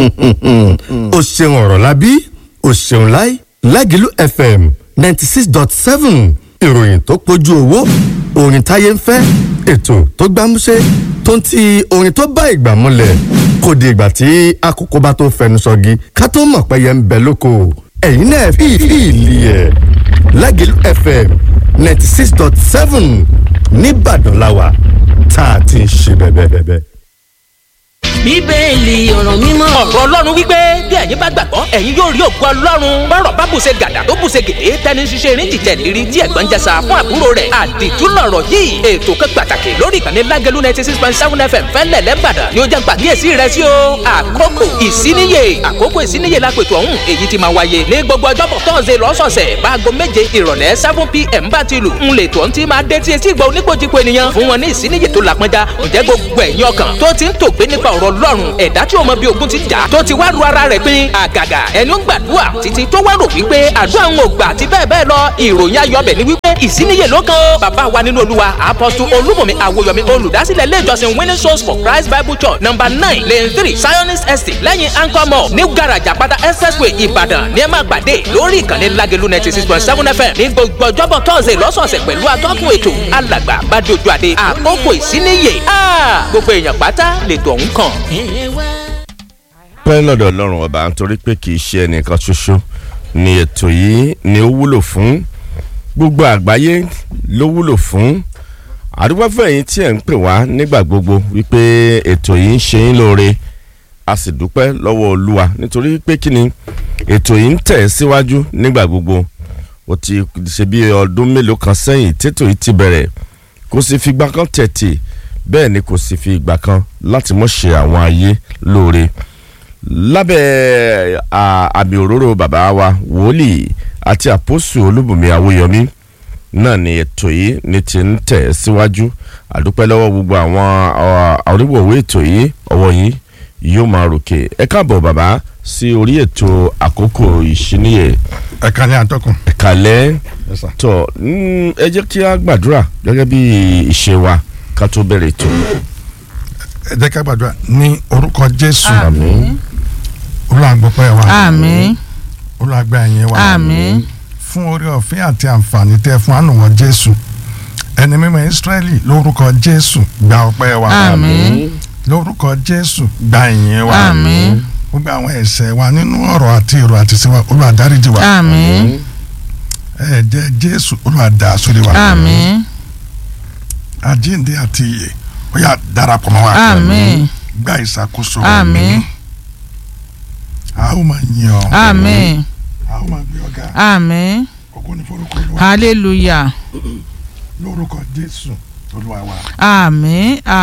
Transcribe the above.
o ṣeun ọ̀rọ̀ lábí o ṣeun láì lágìlú fm ninety six dot seven ìròyìn tó pójú owó orin táyé ń fẹ́ ètò tó gbámúṣé tó ń ti orin tó bá ìgbà múlẹ̀ kò di ìgbà tí àkókò bá tó fẹnu sọgi ká tó mọ̀ pẹ́yẹ ń bẹ lóko ẹ̀yin náà fi ìlì ẹ̀ lágìlú fm ninety six dot seven nìbàdàn làwà tá a ti ń ṣe bẹ́ẹ̀ bẹ́ẹ̀ bẹ́ẹ̀ bíbélì ọ̀rọ̀ mímọ́. ọ̀rọ̀ ọlọ́run wípé bí ẹ̀yin bá gbàgbọ́ ẹ̀yin yóò rí ògo ọlọ́run bọ́rọ̀ bá bùṣe gàdà tó bùṣe gèdè tẹni ṣiṣẹ́ erin jìjẹ́ lérí tí ẹ̀gbọ́n jẹsà fún àbúrò rẹ̀ àdìtú lọ̀rọ̀ yìí ètò kan pàtàkì lórí ìkànnì lágẹ̀lú ninety six point seven fm fẹ́lẹ̀ lẹ́bàdàn ni ó jẹ́ pàkíyèsí rẹ̀ sí o àkókò ìsíníyè àkókò ìsíníyè lápètò ọ̀hún èyí ti máa wáyé ní gbogbo ọjọ́bọ̀ tọ́sẹ̀ lọ́sọ̀ọ̀sẹ̀ báago méje ìrọ̀lẹ́ seven pm bá ti lù ń lè tó ń ti máa dé tí etí ìgbà oníkojúko ènìyàn fún wọn ní ìsíníyè tó làpọnjá ǹjẹ́ gbogbo ẹ̀yin ọkàn tó ti ń tògbé nípa ọ̀rọ̀ ọlọ́run ẹ̀dá tí o mọ bí ogun ti jà tó ti wá ru ara rẹ̀ pin àgàgà ẹni ó ń gbàdúrà títí tó wá rò wípé àdúrà ń ò gbà àti bẹ́ẹ̀ bẹ́ẹ̀ lọ ìròyìn ayọ̀bẹ̀ ni wípé ìsíníyè ló kan ó bàbá wa nínú olúwa apọ́sù olúmọ̀mí àwòyọ̀mí olùdásílẹ̀ ilé ìjọsìn winning souls for christ bible church number nine lane three zionist estate lẹ́yìn anchor mall new garage àpáta expressway ìbàdàn ní ẹ máa gbàdé lórí ìkànnì lágẹ̀lú ninety six point seven fm ní gbogbo ọjọ́bọ̀ tọ́sẹ̀ lọ́sọ̀ọ̀sẹ̀ pẹ̀lú atọ́kùn ètò alàgbà bàdójú àdé àkókò ìsíníyè gbogbo èèyàn pátá lètò ọ̀hún kàn pẹ́ lọ́dọ̀ ọlọ́run ọba nítorí pé kì í ṣe ẹnìkan ṣoṣo ni ètò yìí ni ó wúlò fún gbogbo àgbáyé ló wúlò fún àdúgbò fún ẹ̀yin tí ẹ̀ ń pè wá nígbà gbogbo wípé ètò yìí ń ṣe yín lóore a sì dúpẹ́ lọ́wọ́ olúwa nítorí pé kí ni ètò yìí ń tẹ̀ síwájú nígbà gbogbo ó ti ṣe bí ọdún mélòó kan sẹ́yìn tètò yìí ti bẹ̀rẹ̀ kò sì fi ìgbà kan tẹ̀tì bẹ́ẹ̀ ni kò sì fi ìgbà kan láti mọ̀ ṣe àwọn ayé lóore lábẹ́ àmì òróró bàbá wa wòlíì àti àpòsù olúbùnmi awóyọmí náà ni ètò yìí ní ti ń tẹ̀ síwájú àdúpẹ́ lọ́wọ́ gbogbo àwọn onígbòwé ètò yìí ọwọ́ yìí yóò máa ròkè ẹ káàbọ̀ bàbá sí orí ètò àkókò ìṣíníyè. ẹ kálẹ́ àtọkùn. ẹ kálẹ́ tọ ẹ jẹ́ kí a gbàdúrà gẹ́gẹ́ bí ìṣe wa ká tó bẹ̀rẹ̀ ètò. ẹ jẹ́ ká gbàdúrà ní orúkọ jésù. àmín olùwàgbọ́pẹ́ wa. àmín. olùwàgbà ẹ̀yìn wa. àmín. fún orí ọ̀fẹ́ àti àǹfààní tẹ́ fún ànúwọ̀ jésù ẹni mímọ́ ìsírẹ́lì lórúkọ jésù gba ọpẹ́ wa. àmín. lórúkọ jésù gba ìyìn wa. àmín. gbogbo àwọn ẹ̀ṣẹ̀ wa nínú ọ̀rọ̀ àti èrò àti ìṣe wa Olúwa dáríjì wa. àmín. ẹ̀jẹ̀ jésù Olúwa dà sórí wa. àmín. àjíǹde àti ìyè ó yá darapọ̀ mọ́ wa. àmín. gba ìṣàkóso. àmín. a ó máa yìn ọ́. àmín. a ó máa gbé ọ̀gá. àmín. ògo ni forúkọ Olúwa. hallelujah. lórúkọ jésù olúwa wa. àmín.